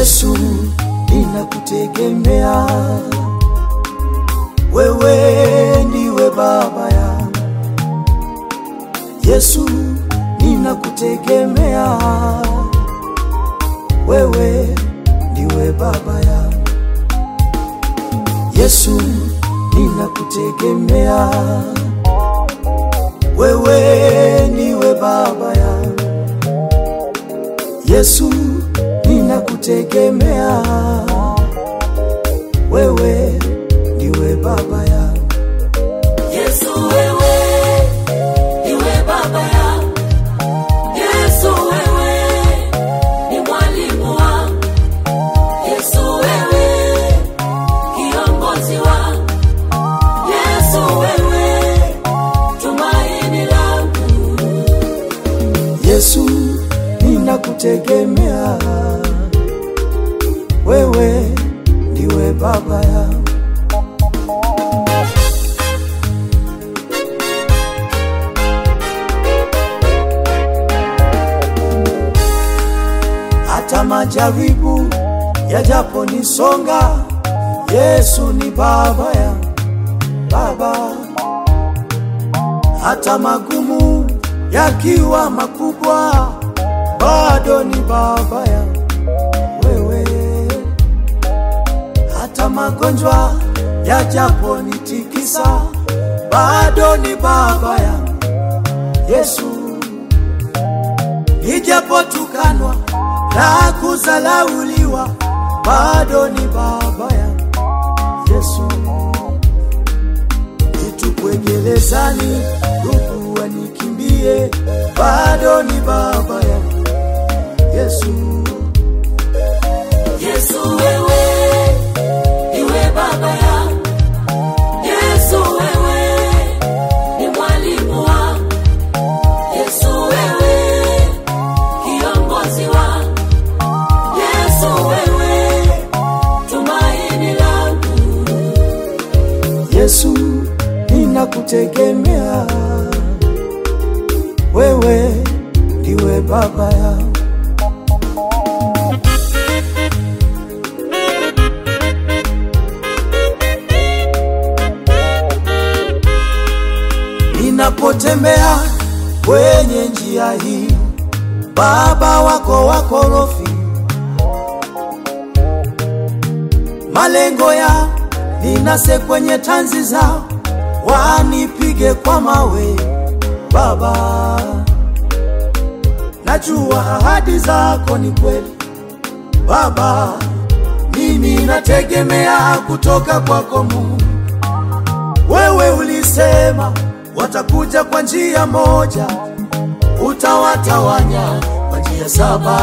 Yesu, ninakutegemea wewe, ndiwe baba yangu. Yesu, ninakutegemea wewe, ndiwe baba yangu. Yesu, ninakutegemea wewe, ndiwe baba yangu. Yesu, ninakutegemea wewe, ndiwe baba yangu. Yesu wewe, niwe baba yangu. Yesu wewe, ni mwalimu wangu. Yesu wewe, kiongozi wangu. Yesu wewe, tumaini langu. Yesu, ninakutegemea wewe, ndiwe baba yangu. Hata majaribu yajaponisonga, Yesu ni baba yangu, baba hata magumu yakiwa makubwa, bado ni baba yangu wewe. Hata magonjwa yajaponitikisa, bado ni baba yangu Yesu. Nijapotukanwa na kuzalauliwa, bado ni baba yangu Yesu nitupwe gerezani, ndugu wanikimbie, bado ni baba yangu Yesu. Yesu wewe, niwe baba yangu. Yesu wewe, ni mwalimu wangu. Yesu wewe, kiongozi wangu. Yesu wewe, tumaini langu. Yesu, ninakutegemea wewe, ndiwe baba yangu. Ninapotembea kwenye njia hii, baba wako wakorofi, malengo ya ninase kwenye tanzi zao, wanipige kwa mawe. Baba, najua ahadi zako ni kweli. Baba, mimi nategemea kutoka kwako Mungu. Wewe ulisema watakuja kwa njia moja, utawatawanya kwa njia saba.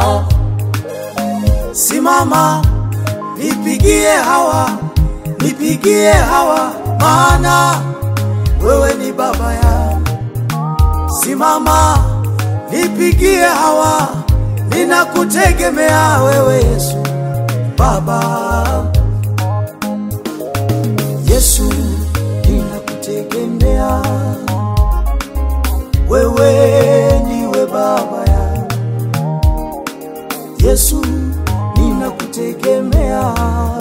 Simama, nipigie hawa, nipigie hawa, maana wewe ni baba yangu. Simama, nipigie hawa, ninakutegemea wewe Yesu, Baba. Yesu, ninakutegemea wewe, ndiwe baba yangu. Yesu, ninakutegemea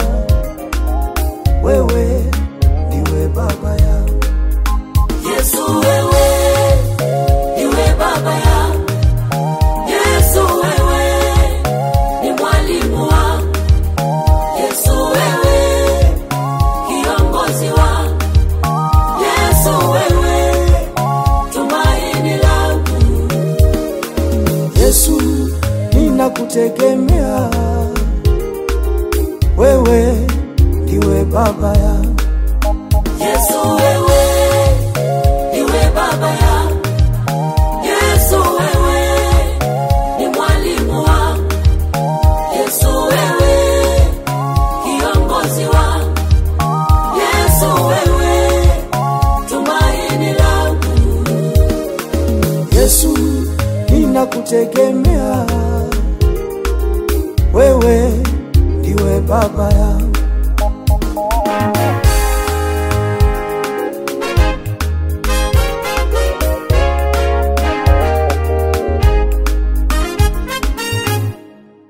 wewe, ndiwe baba yangu. Yesu wewe, niwe baba yangu. Yesu wewe, ni mwalimu wangu. Yesu wewe, kiongozi wangu. Yesu wewe, tumaini langu. Yesu, ninakutegemea wewe, ndiwe baba yangu. Yesu wewe, niwe baba yangu. Yesu wewe, ni mwalimu wangu. Yesu wewe, kiongozi wangu. Yesu wewe, tumaini langu. Yesu, ninakutegemea wewe, ndiwe baba yangu.